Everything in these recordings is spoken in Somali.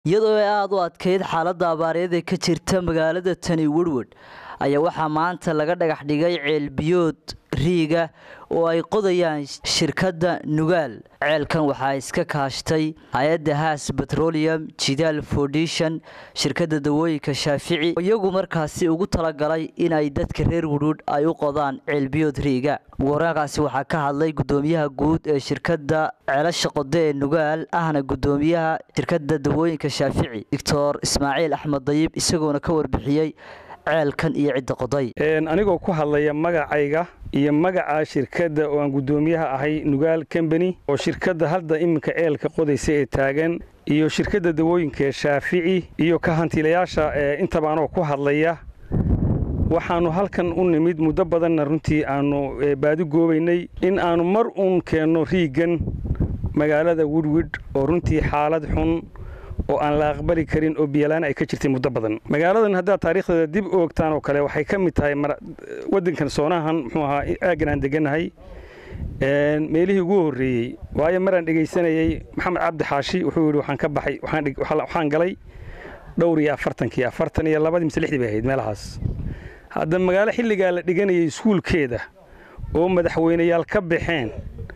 iyadoo ay aada u adkayd xaaladda abaareed ee ka jirta magaalada tani werward ayaa waxaa maanta laga dhagax dhigay ceelbiyood riiga oo ay qodayaan shirkadda nugaal ceelkan waxaa iska kaashtay hay-adda haas betrolium jidaal foundation shirkadda dawooyinka shaafici iyagu markaasi ugu talagalay inay dadka reer wudhuudh ay u qodaan ceelbiyood riiga waraaqaasi waxaa ka hadlay gudoomiyaha guud ee shirkadda ceelasha qode ee nugaal ahna gudoomiyaha shirkadda dawooyinka shaafici doctor ismaaciil axmed dayib isagoona ka warbixiyey ceelkan iyo cidda qoday anigoo ku hadlaya magacayga iyo magaca shirkadda oo aan guddoomiyaha ahay nugaal combany oo shirkadda hadda iminka ceelka qodaysa ee taagan iyo shirkadda dawooyinka ee shaafici iyo ka hantiilayaasha intaba anoo ku hadlaya waxaannu halkan u nimid muddo badanna runtii aannu baadi goobaynay in aannu mar uun keenno riiggan magaalada wudwid oo runtii xaalad xun oo aan la aqbali karin oo biyalaan ay ka jirtay muddo badan magaaladan haddaad taariikhdeeda dib u ogtaan oo kale waxay ka mid tahay waddankan soonahan muxuu ahaa aaggan aan degannahay meelihii ugu horreeyey waayo maraan dhegaysanayey maxamed cabdi xaashi wuxuu yidhi waxaan ka baxay waxaan galay dhowr iyo afartankii afartan iyo labadii mise lixdii bay ahayd meelahaas hadda magaalo xilligaa la dhiganayay iskuulkeeda oo madaxweyneyaal ka baxeen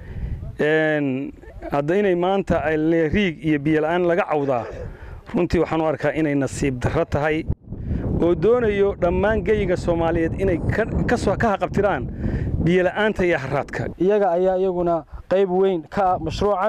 hadda inay maanta riig iyo biyola'aan laga cawdaa runtii waxaan u arkaa inay nasiib darro tahay oo doonayo dhammaan geyiga soomaaliyeed inay ka haqabtiraan biyola'aanta iyo haraadka iyaga ayaa iyaguna qayb weyn ka ah mashruucan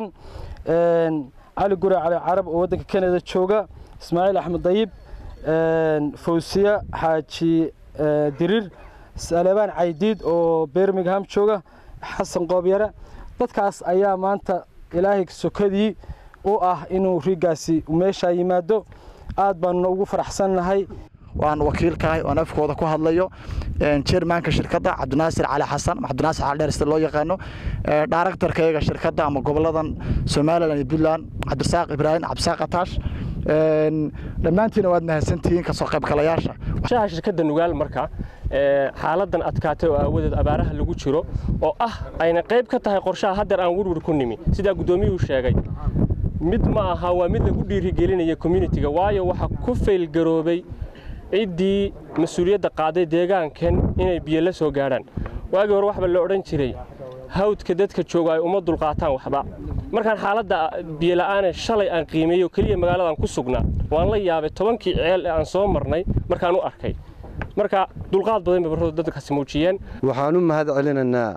cali gure cali carab oo waddanka kanada jooga ismaaciil axmed dayib fawsiya xaaji diriir salebaan caydiid oo birmingham jooga xasan qoobyare dadkaas ayaa maanta ilaahay sokadii u ah inuu riiggaasi meeshaa yimaado aad baanuna ugu faraxsannahay waan wakiilkahay oon afkooda ku hadlayo jermanka shirkadda cabdinaasir cali xasan cabdinaasir cali dheer sida loo yaqaano dhaaraktarkayga shirkadda ama goboladan somalilan iyo puntland cabdirasaaq ibraahim cabdisaaq ataash dhammaantiina waad mahadsantihiin kasoo qaybgalayaasha shaha shirkadda nugaal marka xaaladan adkaatay oo aawadeed abaaraha lagu jiro oo ah ayna qayb ka tahay qorshaha haddeer aan werwer ku nimi sidaa guddoomiyuhu sheegay mid ma aha waa mid lagu dhiirigelinaya communitiga waayo waxaa ku faylgaroobay ciddii mas-uuliyadda qaaday deegaankan inay biyo la soo gaadhaan waagii hore waxba la odhan jiray hawdka dadka jooga ay uma dulqaataan waxba markaan xaaladda biyola'aane shalay aan qiimeeyo keliya magaaladan ku sugnaa waan la yaabay tobankii ceel ee aan soo marnay markaan u arkay marka dulqaad badan bay barradu dadkaasi muujiyeen waxaan u mahad celinaynaa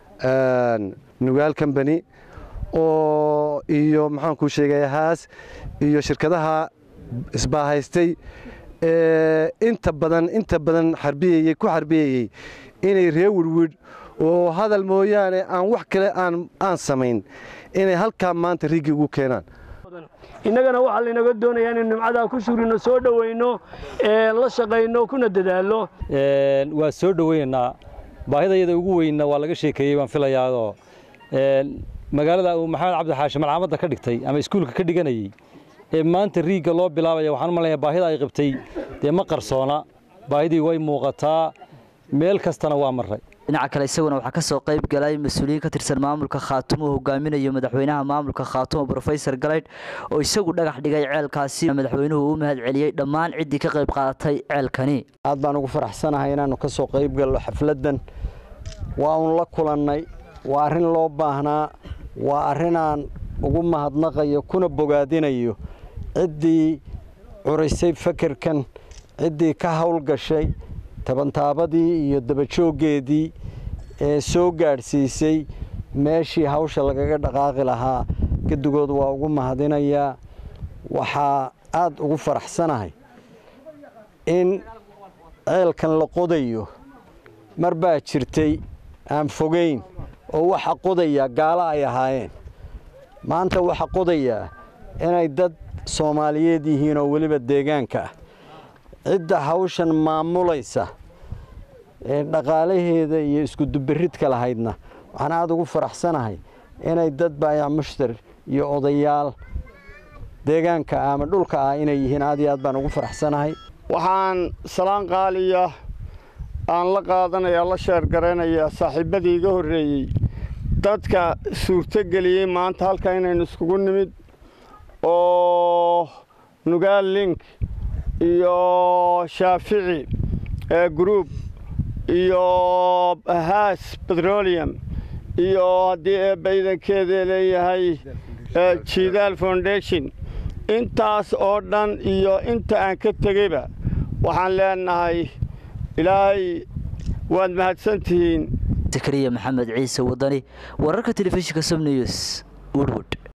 nugaal combany oo iyo maxaan kuu sheegaya haas iyo shirkadaha isbaahaystay inta badan inta badan xarbiyayey ku xarbiyayey inay ree wirwidh oo hadal mooyaane aan wax kale aan samayn inay halkaa maanta riggii ugu keenaan innagana waxaa laynaga doonayaa inaynu nimcadaa ku suurino soo dhowayno la shaqayno kuna dadaallo waa soo dhowaynaynaa baahidayada ugu weynna waa laga sheekeeyey baan filayaadoo magaalada uu maxamed cabdi xaashi malcaamadda ka dhigtay ama iskuulka ka dhiganayey ee maanta riigga loo bilaabaya waxaan u malaya baahida ay qabtay dee ma qarsoona baahidii way muuqataa meel kastana waa maray dhinaca kale isaguna waxaa ka soo qayb galay mas-uuliyiin ka tirsan maamulka khaatumo uu hogaaminayo madaxweynaha maamulka khaatumo brofesor galaydh oo isagu dhagax dhigay ceelkaasi madaxweynuhu uu mahad celiyey dhammaan ciddii ka qayb qaadatay ceelkani aad baan ugu faraxsanahay inaannu ka soo qayb galno xafladdan waa uun la kulannay waa arrin loo baahnaa waa arrinaan ugu mahadnaqayo kuna bogaadinayo ciddii curisay fakerkan ciddii ka howlgashay tabantaabadii iyo dabajooggeedii ee soo gaadhsiisay meeshii hawsha lagaga dhaqaaqi lahaa gedigood waa ugu mahadinayaa waxaa aad ugu faraxsanahay in ceelkan la qodayo mar baa jirtay aan fogayn oo waxa qodayaa gaalo ay ahaayeen maanta waxa qodayaa inay dad soomaaliyeed yihiin oo weliba deegaanka ah cidda hawshan maamulaysa ee dhaqaalaheeda iyo iskudubiridka lahaydna waxaan aada ugu faraxsanahay inay dad baayac mushtar iyo odayaal deegaanka ama dhulka ah inay yihiin aad iyo aad baan ugu faraxsanahay waxaan salaan qaaliya aan la qaadanayaa la sheergaraynayaa saaxiibbadii iga horreeyey dadka suurtogeliyey maanta halka inaynu iskugu nimid oo nugaal link iyo shaafici group iyo haas petroleum iyo haddii eebba idankeeda leeyahay jidaal foundation intaas oo dhan iyo inta aan ka tegeyba waxaan leenahay ilaahay waad mahadsantihiin zakariya maxamed ciise wadani wararka telefishinka som news woodwood